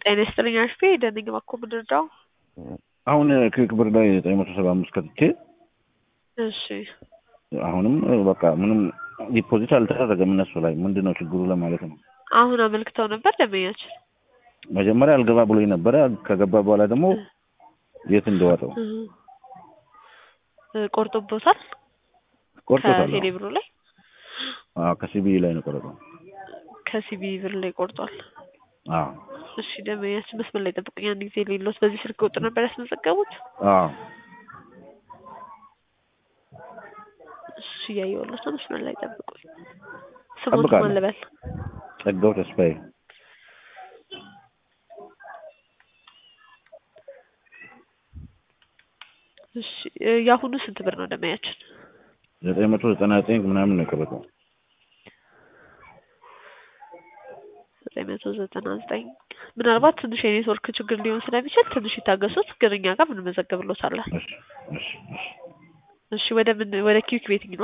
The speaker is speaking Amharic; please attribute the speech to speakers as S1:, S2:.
S1: ጤና ይስጥልኝ አሽፌ ደነኝ እባክዎ ብንረዳው?
S2: አሁን ክሊክ ብር ላይ ዘጠኝ መቶ ሰባ አምስት ከትቼ
S1: እሺ
S2: አሁንም በቃ ምንም ዲፖዚት አልተደረገም እነሱ ላይ ምንድን ነው ችግሩ ለማለት ነው።
S1: አሁን አመልክተው ነበር ደንበኛችን?
S2: መጀመሪያ አልገባ ብሎኝ ነበረ። ከገባ በኋላ ደግሞ የት እንደዋጠው
S1: እ ቆርጦቦታል
S2: ቆርጦታል።
S1: ከቴሌ ብሩ ላይ
S2: አዎ ከሲቢኢ ላይ ነው ቆረጠው።
S1: ከሲቢ ብር ላይ ቆርጧል።
S2: አዎ
S1: እሺ ደንበኛችን መስመር ላይ ጠብቁኝ አንድ ጊዜ ሌሎት በዚህ ስልክ ቁጥር ነበር ያስመዘገቡት?
S2: አዎ
S1: እሺ እያየሁለት ነው። መስመር ላይ ጠብቁኝ። ስሞት
S2: ጠብቃለሁ።
S1: ማን ልበል?
S2: ጸጋው ተስፋዬ
S1: እሺ እ የአሁኑ ስንት ብር ነው ደንበኛችን?
S2: ዘጠኝ መቶ ዘጠና ዘጠኝ ምናምን ነው የቆረጠው።
S1: ዘጠኝ መቶ ዘጠና ዘጠኝ ምናልባት ትንሽ የኔትወርክ ችግር ሊሆን ስለሚችል ትንሽ ይታገሱት፣ ግን እኛ ጋር እንመዘግብሎታለን።
S2: እሺ እሺ እሺ
S1: እሺ ወደ ምን ወደ ኪዊክ ቤቲንግ ነው